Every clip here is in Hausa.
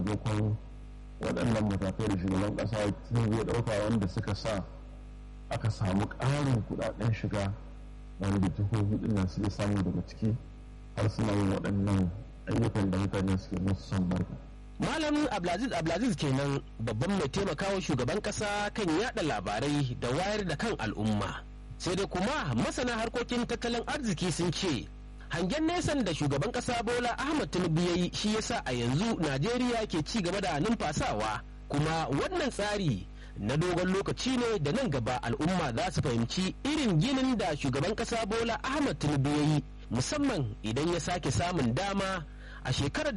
sakamakon waɗannan matakai da shugaban ƙasa ya ɗauka wanda suka sa aka samu ƙarin kuɗaɗen shiga wanda jihohi ɗin suke samu daga ciki har suna yin waɗannan ayyukan da mutane suke musu son barka. Malam Abdulaziz Abdulaziz kenan babban mai taimakawa shugaban kasa kan yada labarai da wayar da kan al'umma. Sai dai kuma masana harkokin tattalin arziki sun ce hangen nesan da shugaban kasa Bola Ahmad Tinubu yayi shi yasa a yanzu Najeriya ke ci gaba da numfasawa kuma wannan tsari na dogon lokaci ne da nan gaba al'umma za su fahimci irin ginin da shugaban kasa Bola Ahmad Tinubu yayi musamman idan ya sake samun dama a shekarar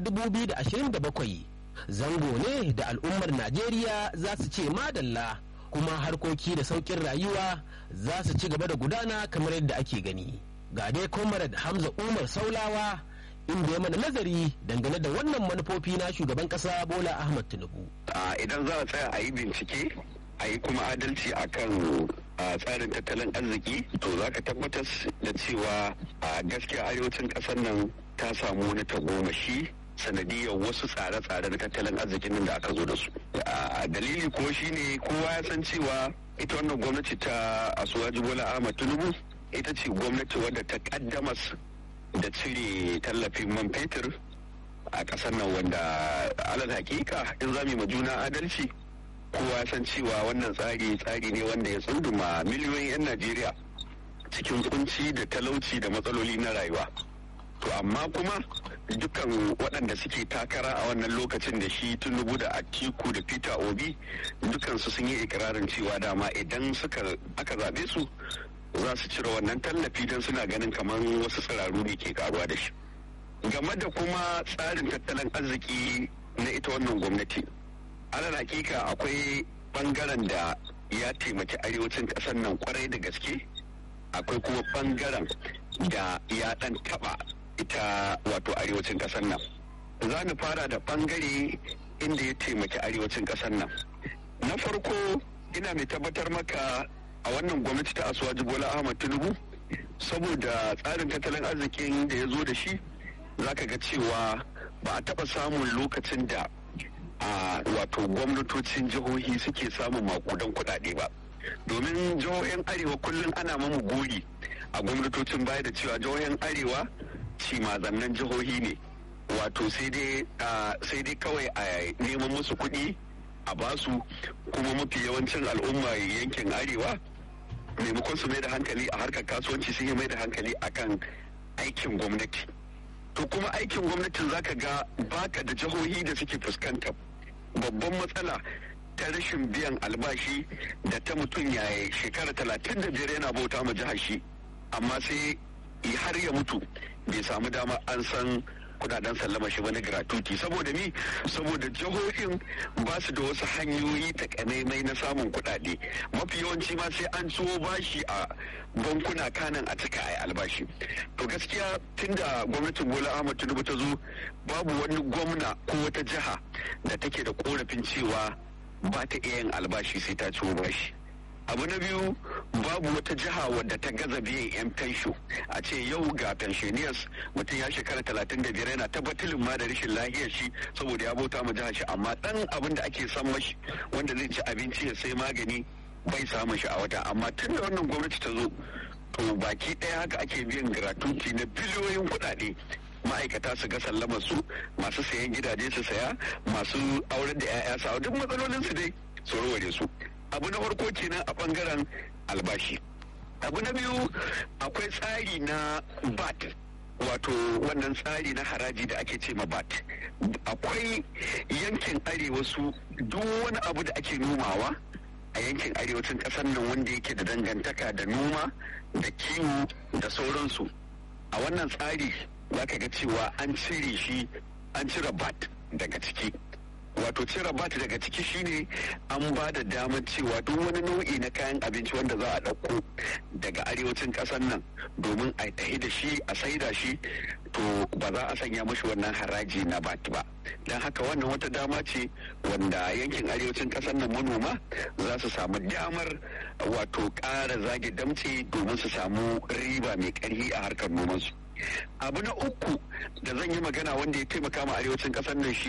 2027 zango ne da al'ummar najeriya za su ce madalla kuma harkoki da sauƙin rayuwa za su ci gaba da gudana kamar yadda ake gani ga dai comrade hamza umar saulawa inda ya mana nazari dangane da wannan manufofi na shugaban ƙasa bola ahmad tinubu idan za a tsaya a yi bincike a yi kuma adalci akan a tsarin tattalin arziki to za ka tabbatar da cewa a gaskiya arewacin ƙasar nan ta samu wani tagomashi sanadiyar wasu tsare-tsare na tattalin arzikin nan da aka zo da su a dalili ko shine kowa ya san cewa ita wannan gwamnati ta asuwaji bola ahmad tinubu ita ce gwamnati wadda ta kaddamas da cire tallafin man fetur a ƙasar nan wanda alal hakika in za mu juna adalci kowa san cewa wannan tsari tsari ne wanda ya tsunduma miliyoyin 'yan najeriya cikin kunci da talauci da matsaloli na rayuwa to amma kuma dukkan waɗanda suke takara a wannan lokacin da shi tunubu da atiku da peter obi dukansu sun yi ikirarin cewa dama idan suka aka zaɓe su za su cire wannan tallafi don suna ganin kamar wasu tsiraru ne ke karuwa da shi game da kuma tsarin tattalin arziki na ita wannan gwamnati alal hakika akwai bangaren da ya taimaki arewacin ƙasar nan kwarai da gaske akwai kuma bangaren da ya ɗan taɓa ita wato arewacin ƙasar nan za mu fara da bangare inda ya taimaki arewacin ƙasar nan na farko ina mai tabbatar maka a wannan gwamnati ta asuwaji bola ahmad tinubu saboda tsarin tattalin arzikin da ya zo da shi za ka ga cewa ba a taɓa samun lokacin da a wato gwamnatocin jihohi suke samun makudan kuɗaɗe ba domin jihohin arewa kullum ana mamu gori a gwamnatocin baya da cewa jihohin arewa cimazannan jihohi ne wato sai dai kawai a neman musu kuɗi a basu kuma mafi yawancin al'umma yankin arewa maimakon su mai da hankali a harkar kasuwanci sun yi mai da hankali akan aikin gwamnati to kuma aikin gwamnatin zaka ga baka da jihohi da suke fuskanta babban matsala ta rashin biyan albashi da ta mutum ya shekara talatin da biyar yana bauta ma jihar shi amma sai har ya mutu bai samu dama an san kudaden sallama shi wani gratuity saboda mi saboda jihohin ba su da wasu hanyoyi takamaimai na samun kudade mafi yawanci ma sai an ciwo bashi a bankuna kanan a cika a albashi to gaskiya tunda gwamnatin bola ahmad tinubu ta zo babu wani gwamna ko wata jiha da take da korafin cewa ba ta iya yin albashi sai ta ciwo bashi abu na biyu babu wata jiha wadda ta gaza biyan 'yan fensho a ce yau ga pensioners mutum ya shekara talatin da biyar yana tabbatilin ma da rashin lahiyar shi saboda ya bauta ma jihar shi amma dan abin da ake san mashi wanda zai ci abinci ya sai magani bai samun shi a wata amma tun da wannan gwamnati ta zo to baki ɗaya haka ake biyan gratuity na biliyoyin kuɗaɗe ma'aikata su ga sallamar su masu sayan gidaje su saya masu auren da 'ya'ya su duk matsalolin su dai su warware su abu na farko kenan a bangaren albashi abu na biyu akwai tsari na bat wato wannan tsari na haraji da ake ce ma bat akwai yankin arewa su duk wani abu da ake nomawa a yankin arewacin kasar nan wanda yake da dangantaka da noma da kiwo da sauransu a wannan tsari za ka ga cewa an cire shi an cire bat daga ciki wato cire bat daga ciki shine an ba da damar cewa duk wani nau'i na kayan abinci wanda za a ɗauko daga arewacin ƙasar nan domin a tahi da shi a saida shi to ba za a sanya mashi wannan haraji na bat ba don haka wannan wata dama ce wanda yankin arewacin ƙasar nan manoma za su samu damar wato ƙara zage damce domin su samu riba mai ƙarfi a harkar nomansu abu na uku da zan yi magana wanda ya taimaka ma arewacin ƙasar nan shi